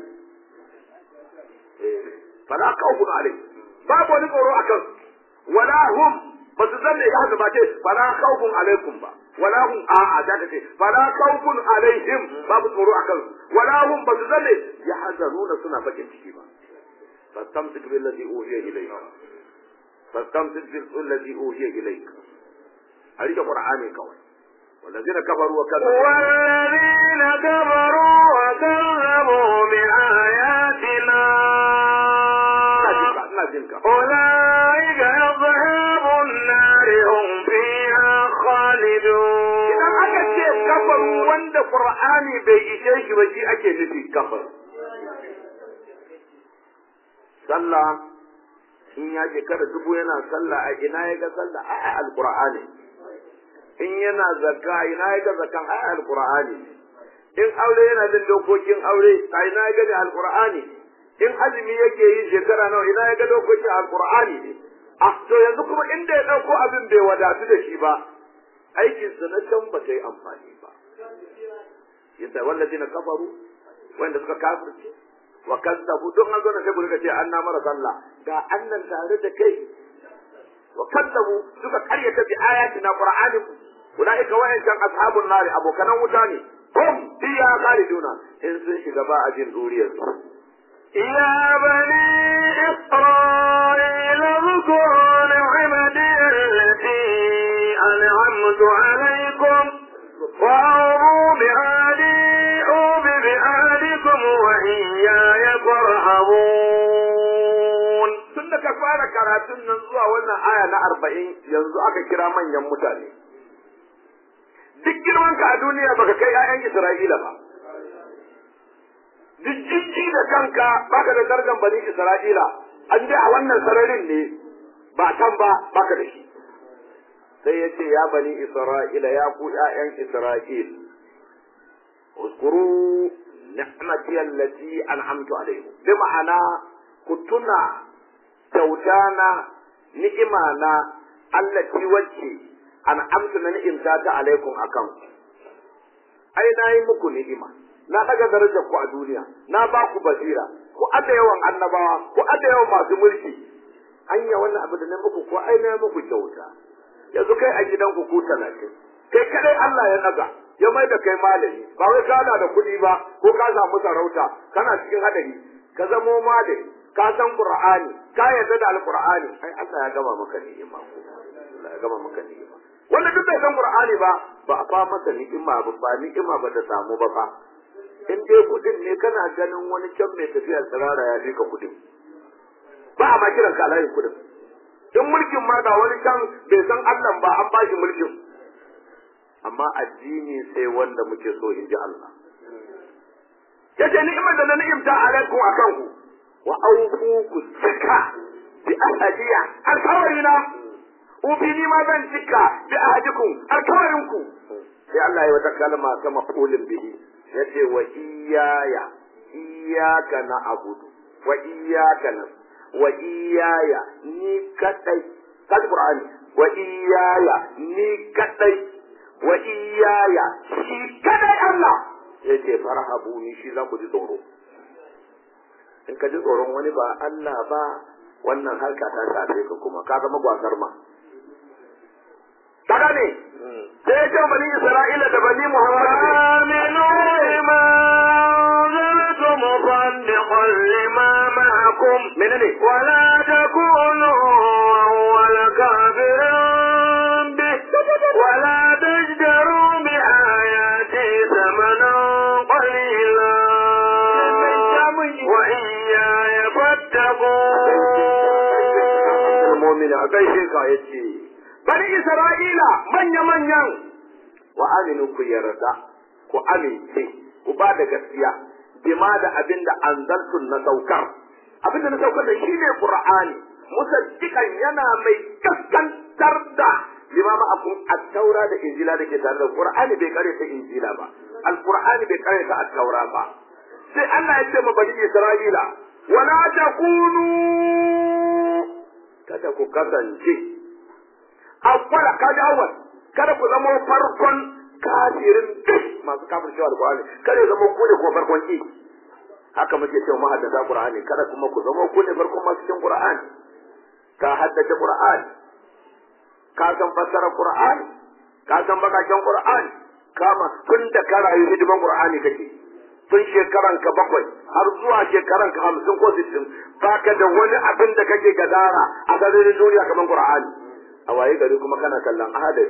fala khawfun alaihim babu wani tsoro akan su wala hum ba su zanne ya haka ba ce fala khawfun alaikum ba wala hum a a da ce fala khawfun alaihim babu tsoro akan su wala hum ba su zanne ya hazanuna suna bakin ciki ba fastamsik bil ladhi uhiya ilayka fastamsik bil ladhi uhiya ilayka a rike qur'ani kawai والذين كفروا وكذبوا والذين كفروا وكذبوا بآياتنا ina jinka أولئك أصحاب النار هم فيها خالدون idan aka ce kafaru wanda qur'ani bai ishe shi ba shi ake nufi kafar sallah in ya shekara dubu yana sallah a ina ya ga sallah a a alqur'ani in yana zakka a ina ya ga zakkan a a alqur'ani in aure yana bin dokokin aure a ina ya gani alqur'ani in azumi yake yi shekara nawa ina ya ga dokokin alqur'ani ne a to yanzu kuma inda ya dauko abin bai wadatu da shi ba aikinsa na can ba ta yi amfani ba yadda wallazi na kafaru wanda suka kafirce wa kazzabu don an zo na sai ku rika ce an na mara sallah ga annan tare da kai wa kazzabu suka karyata bi ayatina qur'anin ulaika wa'ancan ashabun nari abokanan wuta ne hum fiya khaliduna in sun shiga ba a jin duriyar su يا بني إسرائيل اذكروا نعمتي التي أنعمت عليكم وأوفوا بعهدي أوف بعهدكم وإياي فارهبون tun da ka fara karatun nan zuwa wannan aya na arba'in yanzu aka kira manyan mutane duk girman ka a duniya baka kai 'ya'yan Isra'ila ba duk jijji da kanka baka da darajar bani Isra'ila an dai a wannan sararin ne ba can ba baka da shi sai ya ce ya bani Isra'ila ya ku ƴaƴan Isra'il uskuru ni'mati allati an'amtu alaykum bi ma'ana ku tuna kyautana ni'imana allati wacce an'amtu na ni'imta ta alaikum akan ku ai na yi muku ni'ima na daga darajar ku a duniya na ba ku basira ku ada yawan annabawa ku ada yawan masu mulki anya wannan abu da na muku ko ai na muku kyauta yanzu kai a gidanku ku talatin kai kadai Allah ya daga ya mai da kai malami ba wai kana da kuɗi ba ko ka samu sarauta kana cikin hadari ka zamo malami ka san qur'ani ka yarda da alqur'ani ai Allah ya gama maka ni'ima ko Allah ya gama maka ni'ima wanda duk bai san qur'ani ba ba a fa masa ni'ima ba ba ni'ima ba ta samu ba fa in dai kudin ne kana ganin wani can mai tafiya tsirara ya fi ka kudin ba a ma kiran ka alayin kudin in mulkin ma ga wani can bai san Allah ba an ba shi mulkin amma addini sai wanda muke so in ji Allah yace ni'imar da na ni'imta alaikum akan ku wa aufu ku cika bi ahadiya alkawarina ufi ni ma zan cika bi ahadikum alkawarinku sai Allah ya wata kalma ta mafulin bihi yace wa iyaya iyaka na abudu wa iyaka na wa iyaya ni kadai kaji qur'ani wa iyaya ni kadai wa iyaya shi kadai Allah yace farhabu ni shi za ku ji tsoro in ka ji tsoron wani ba Allah ba wannan harka ta shafe ka kuma ka zama gwasar ma kaga ne sai ya ce bani Isra'ila da bani Muhammad آمنوا بما لما معكم menene ولا تكونوا أول كافر به ولا تشتروا بآياتي ثمنا قليلا وإياي فاتقون mu'mini a gaishe ka yace bani isra'ila manya manyan wa aminu ku yarda ku amince ku ba da gaskiya bima da abin da anzaltun na saukar abin da na saukar da shi ne qur'ani musaddiqan yana mai gaskantar da bima ma akun at-taura da injila da ke tare da qur'ani bai kare ta injila ba al-qur'ani bai kare ta at-taura ba sai Allah ya ce ma bani isra'ila wala takunu kada ku kasance awwala kaji awwal kada ku zama farkon kafirin duk masu kafir cewa alqur'ani kada ya zama ku ne ko farkon ki haka muke cewa mahaddata qur'ani kada kuma ku zama ku ne farkon masu cikin qur'ani ka haddace qur'ani ka san fassara qur'ani ka san bakakken qur'ani kama tun da ka rayu hidiman qur'ani kake tun shekaran ka bakwai har zuwa shekaran ka hamsin ko sittin baka da wani abin da kake gadara a garin duniya kamar qur'ani a waye gari kuma kana kallon ahadari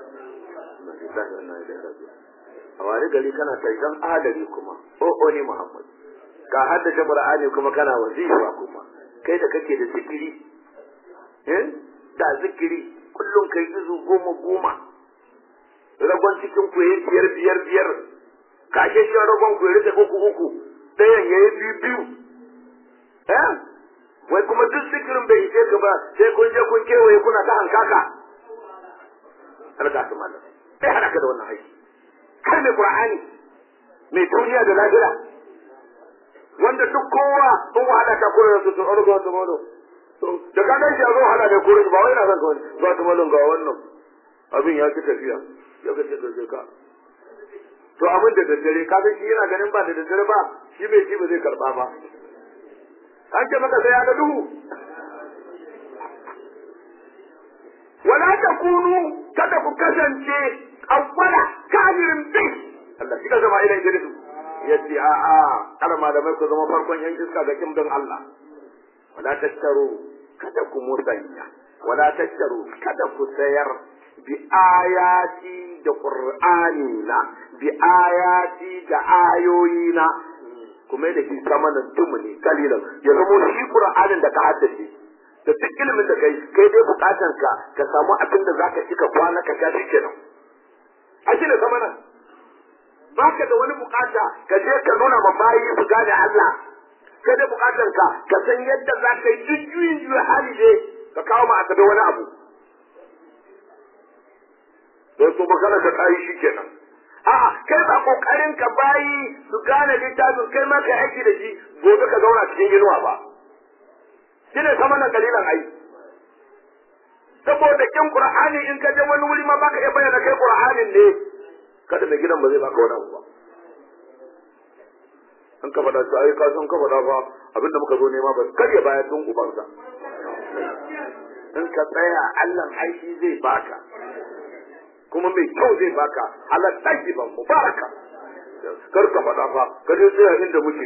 a waye gari kana kallon ahadari kuma o o ne muhammad ka haddace qur'ani kuma kana wazifa kuma kai da kake da zikiri eh da zikiri kullum kai izu goma goma ragon cikin ku yayi biyar biyar biyar kashe shi ragon ku ya rike uku uku ɗayan yayi biyu biyu eh wai kuma duk sikirin bai ishe ka ba sai kun je kun kewaye kuna ta hankaka alga su mallam sai hada ka da wannan aiki kai mai qur'ani mai duniya da lahira wanda duk kowa sun wahala ka koyar su su orgo su malo da ka gan shi a zo hada da koyar ba wai na san kawai ba su malon ga wannan abin ya ci tafiya ya ka ce ka ka to abin da daddare ka shi yana ganin ba da daddare ba shi bai shi ba zai karba ba an ce maka sai ya ga duhu wala takunu kada ku kasance awwala kafirin bi Allah shi ka zama ila idris yace a a kada malamai ku zama farkon yan iska ga kin Allah wala tattaru kada ku musanya wala tattaru kada ku sayar bi ayati da qur'ani na bi ayati da ayoyi na kuma da shi sama da tumuni kalilan ya zama shi qur'anin da ka haddace da duk ilimin da kai kai dai bukatan ka ka samu abin da zaka ci ka kwana ka gashi kenan a shi da sama nan baka da wani bukata ka je ka nuna ma bayi su gane Allah kai dai bukatan ka ka san yadda za ka yi jujjuyin juya hali dai ka kawo ma asabe wani abu sai su magana ta kayi shi kenan a'a kai ba kokarin ka bayi su gane littafin kai ma kai aiki da shi gobe ka zauna cikin inuwa ba shine sama nan dalilan ai saboda kin qur'ani in ka je wani wuri ma baka iya bayyana kai qur'anin ne kada da gidan ba zai baka wani abu ba an ka faɗa su ai ka san ka faɗa fa abinda muka zo nema ba kar ya bayar tun ubansa in ka tsaya Allah aiki zai baka kuma mai kyau zai baka halar ɗaki ban mubaraka kar ka faɗa fa ka je tsaya inda muke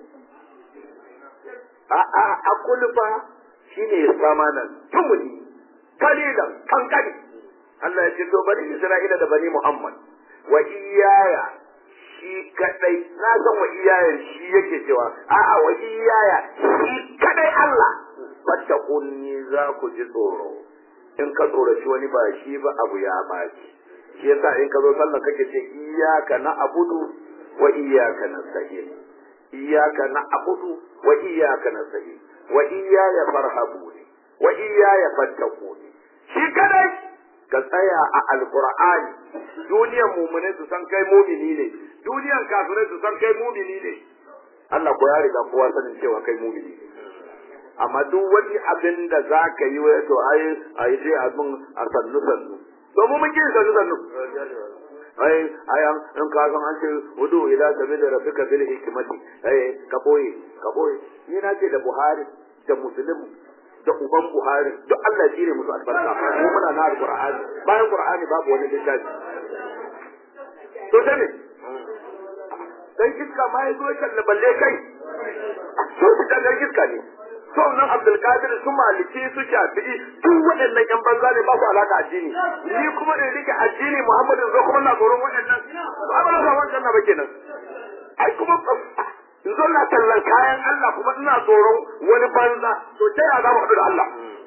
a a a kulfa shine ya sama nan tumuni kalilan kankani Allah ya ce to bani Isra'ila da bani Muhammad wa iyaya shi kadai na san wa iyaya shi yake cewa a'a wa iyaya shi kadai Allah fattakunni za ku ji tsoro in ka tsoraci wani ba shi ba abu ya baci shi yasa in ka zo sallah kake ce iyyaka na'budu wa iyyaka nasta'in iyyaka na'budu wa iyyaka nasta'in wa iyaya farhabuni wa iyaya fattakuni shi kadai ka tsaya a alqur'ani duniyan mumune su san kai mumini ne duniyan kafirai su san kai mumini ne Allah ko ya riga kowa sanin cewa kai mumini ne amma duk wani abin da za ka yi wai to ai ai sai abin a sannu sannu domin mun kin sannu sannu ai ai an in ka san an ce wudu ila sabila rabbika bil hikmati ai ka boye ka boye ni na ce da Buhari da Muslim da uban Buhari duk Allah ya ne musu albarka mu muna na alqur'ani bayan qur'ani babu wani littafi to sai ne dan iska ma ya zo ya balle kai so su dangar iska ne saunan abdulkadir su maliki su shafi'i duk waɗannan yan banza ne ba su alaka addini ni kuma in rike addini muhammadu zo kuma na tsoron waɗannan ba ba na wancan na ba kenan ai kuma in zo na tallan kayan Allah kuma ina tsoron wani banza to ta yaya za mu haɗu da Allah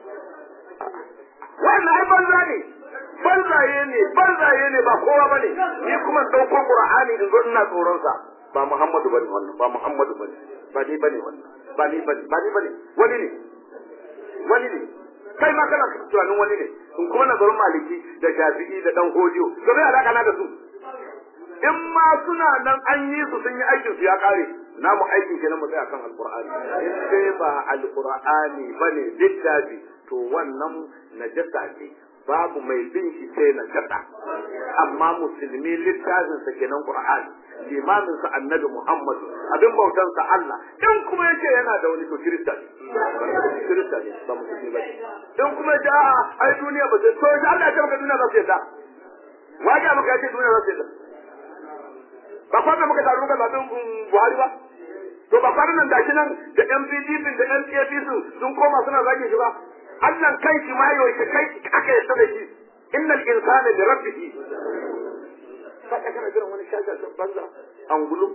wannan ai banza ne banzaye ne banzaye ne ba kowa ba ne ni kuma ɗauko Qur'ani in zo ina tsoron sa ba Muhammadu bane wannan ba Muhammadu bane ba ni bane wannan ba ni bane ba ni bane wani ne wani ne kai ma kana tunanin wani ne in kuma na tsoron Maliki da Shafi'i da dan Hodiyo to me alaka na da su in ma suna nan an yi su sun yi aikin su ya kare namu aikin kenan mu tsaya kan alqur'ani in dai ba alqur'ani bane littafi to wannan najasa ce babu mai bin shi sai najasa amma musulmi littafin sa kenan qur'ani limamin sa annabi muhammad abin bautan sa Allah in kuma yake yana da wani to kirista ne kirista ne ba musulmi ba in kuma ya a ai duniya ba sai to Allah ya ce maka duniya za su yadda waje maka ya ce duniya za su yadda ba kwanan muka taru muka zaɓen Buhari ba? To ba kwanan nan gashi nan da MPDP da NCAPC sun koma suna zage shi ba? Allah kai shi ma yau kai aka yarda da shi. Innal insana li rabbihi. Ka ka kana jiran wani shashashin banza angulu.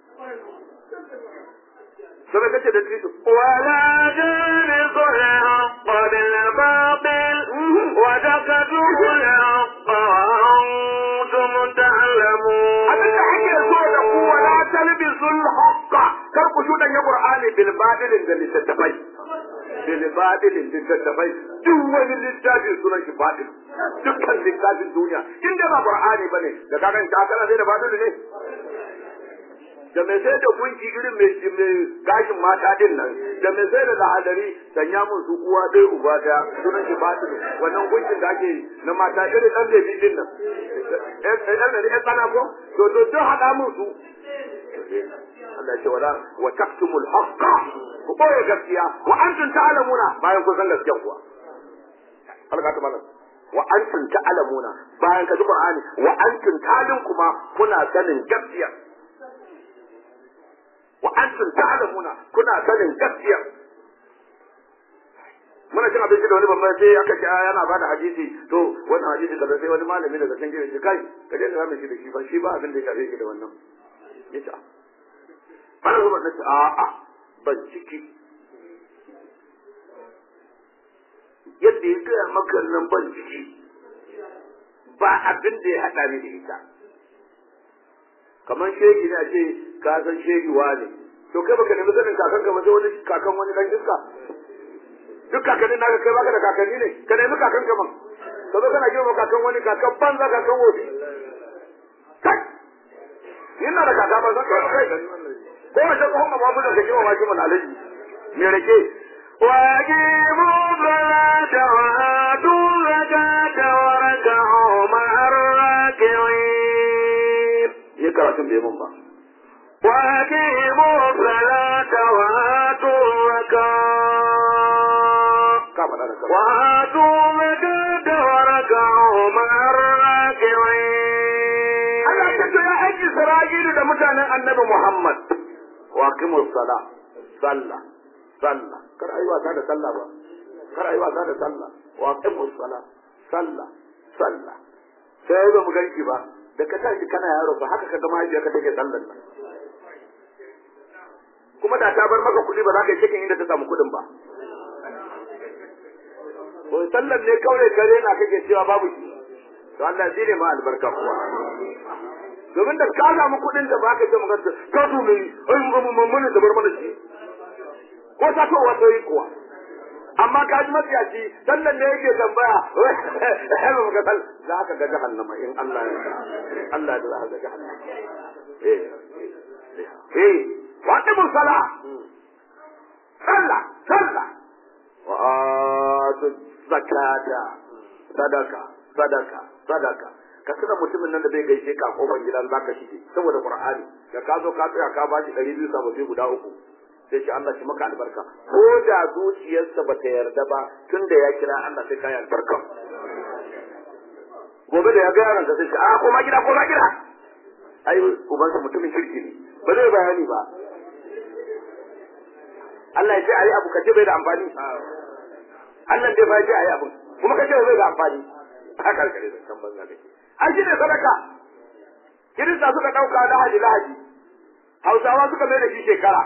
Sai kace da Tito. ولا تنسوا الحق بالباطل وتكتموا الحق وأنتم تعلمون Abin da ake so da ku wala talbisul haqqa kar ku shudan ya Qur'ani bil batilin da littattafai. bil batilin littattafai duk wani littafi sunan shi batil dukkan littafin duniya in da ba Qur'ani bane da ka ganta kana sai da batil ne da mai sai da gunki irin mai mai gashin mata din nan da mai sai da lahadari sanya mun su uwa ɗaya uba ɗaya sunan shi batil wannan gunkin da ake na mata irin ɗan bebi din nan ɗan ɗan ɗan tsana ko to to to haɗa mun su Allah ce wala wa taktumul haqqa ku boye gaskiya wa antum ta'lamuna bayan kun san gaskiya kuwa Allah ta bana wa antum ta'lamuna bayan ka ji Qur'ani wa antum talin kuma kuna sanin gaskiya wa antum ta'lamuna kuna sanin gaskiya muna cin abinci da wani babban sai aka ce yana ba da hadisi to wannan hadisi kaza sai wani malami daga can gefe kai ka daina zamu shi da shi ba shi ba abin da ya shafe shi da wannan yace bana zuba na ce a'a ban ciki yadda ya gaya maka nan ban ciki ba abin da ya haɗa ni da ita kamar shegi ne a ce ka san shegi ne to kai baka nemi sanin kakan ka ba sai wani kakan wani dan iska duk kakannin naka kai baka da kakanni ne ka nemi kakan ka man ka zo kana girma kakan wani kakan banza kakan wofi kai ina da kaka ba zan kai ko a ce kuma ba mu da kake wa ki mun alaji me rake وأقيموا الصلاة وآتوا الزكاة واركعوا مع الراكعين yi karatun bai mun ba وأقيموا الصلاة وآتوا الزكاة ka faɗa da kanka وآتوا الزكاة واركعوا مع الراكعين Allah ya ce ya aiki Isra'ilu da mutanen Annabi Muhammad wa aqimus sala sallah sallah kar ayi wasa da sallah ba kar ayi wasa da sallah wa aqimus sala sallah sallah sai ba mu ganki ba da ka tashi kana yaro ba haka ka ga mahaifiyarka take sallan nan kuma da ta bar maka kuɗi ba za ka yi cikin inda ta samu kuɗin ba ko sallan ne kawai kare na kake cewa babu shi to Allah zai ne ma albarka kuwa domin da ka samu kuɗin da ba ka ce magana ka su mai ai mamman da bar mana shi ko ta to wato yi kuwa amma ka ji matsiyaci sallan da yake tambaya eh ba ka sal za ka ga jahannama in Allah ya Allah da za ka ga jahannama eh eh wa aqimu sala sallah sallah wa atu zakata sadaka sadaka sadaka ka tuna mutumin nan da bai gaishe ka a kofar gidan zaka shige saboda qur'ani da ka zo ka tsaya ka bashi ɗari biyu sababbi guda uku sai shi Allah shi maka albarka ko da zuciyarsa ba ta yarda ba tunda ya kira Allah sai ka yi albarka gobe da ya ga yaron ka sai shi a koma gida koma gida ai ubansa mutumin kirki ne ba zai bayani ba Allah ya ce ayi abu kace bai da amfani Allah dai fa ya ce ayi abu kuma kace bai da amfani haka kare da kan banza kake ai shi ne sadaka kirista suka dauka lahaji lahaji hausawa suka mai da shi shekara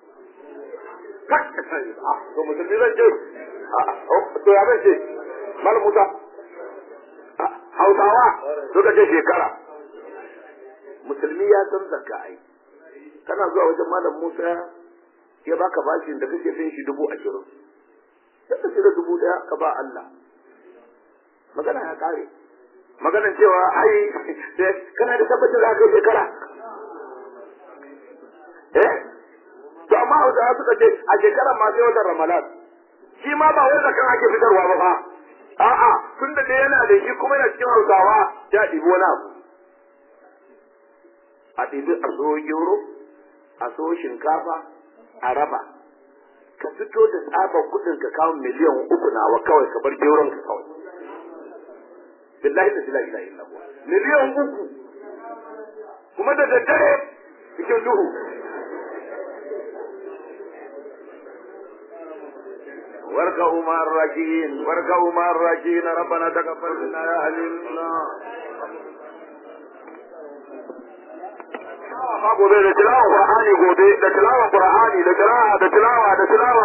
to musulmi zan ce to ya zan ce malam musa hausawa suka ce shekara musulmi ya san zakka ai kana zuwa wajen malam musa ya baka bashin da kake fin shi dubu ashirin sai ka cire dubu daya ka ba Allah magana ya kare maganan cewa ai kana da tabbacin za ka yi shekara eh to amma hausawa suka ce a shekarar ma sai watan ramadan shi ma ba wai zakan ake fitarwa ba fa a'a tun da dai yana da shi kuma yana cikin hausawa ya ɗibi wani abu a ɗibi a so gero a so shinkafa a raba ka fito da tsabar kuɗin ka kawo miliyan uku nawa kawai ka bar geron ka kawai billahi da la ilaha illa huwa miliyan uku kuma da daddare cikin duhu واركعوا مع الراكعين واركعوا مع الراكعين ربنا تقبل منا يا عليم ma gobe da tilawan qur'ani gobe da tilawan qur'ani da tilawa da tilawa da tilawa